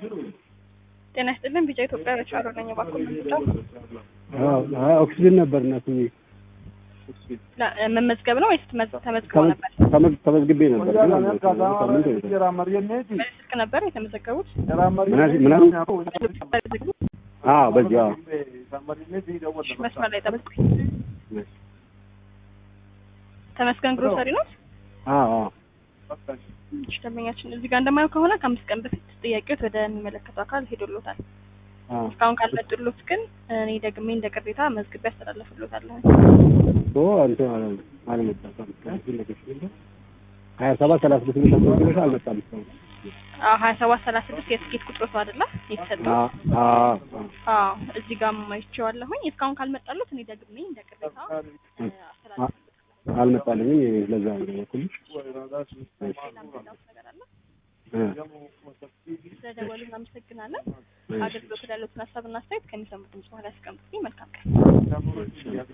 ጤና ይስጥልን ቢጫ ኢትዮጵያ በቻሮ ነኝ እባክዎ ምንጫው ኦክሲጅን ነበር እናት መመዝገብ ነው ወይስ ተመዝ- ተመዝግበው ነበር? ተመዝግቤ ነበር ግን አልመጣም። ሳምንት ሆኖታል። በዚህ ስልክ ነበር የተመዘገቡት? ምናምን ምናምን አዎ በዚህ አዎ እሺ፣ መስመር ላይ ጠብቁኝ። ተመስገን ግሮሰሪ ነው? አዎ አዎ እሺ፣ ደንበኛችን እዚህ ጋር እንደማየው ከሆነ ከአምስት ቀን በፊት ጥያቄዎት ወደሚመለከተው አካል ሄዶሎታል። አዎ እስካሁን ካልመጡሎት ግን እኔ ደግሜ እንደ ቅሬታ መዝግቤ ያስተላለፍሎታለሁ። ኦ እንትን አለ- አልመጣም። ሀያ ሰባት ሰላሳ ስድስት ብር ተመዝግበሽ አልመጣም እስካሁን። ሀያ ሰባት ሰላሳ ስድስት የትኬት ቁጥሮቱ አይደለ የተሰጠው? አዎ አዎ አዎ እዚህ ጋር አይቼዋለሁኝ። እስካሁን ካልመጣሉት እኔ ደግሜ እንደ ቅሬታ እ፣ አስተላልፍሎታለሁ። አልመጣልኝም። ለዛ ነው የደወልኩልሽ። ሌላ ምንላውት ነገር አለ? እ ስለደወሉ እናመሰግናለን። አገልግሎት ያሉትን ሀሳብና አስተያየት ከሚሰሙት ድምጽ በኋላ ያስቀምጡልኝ። መልካም ቀን።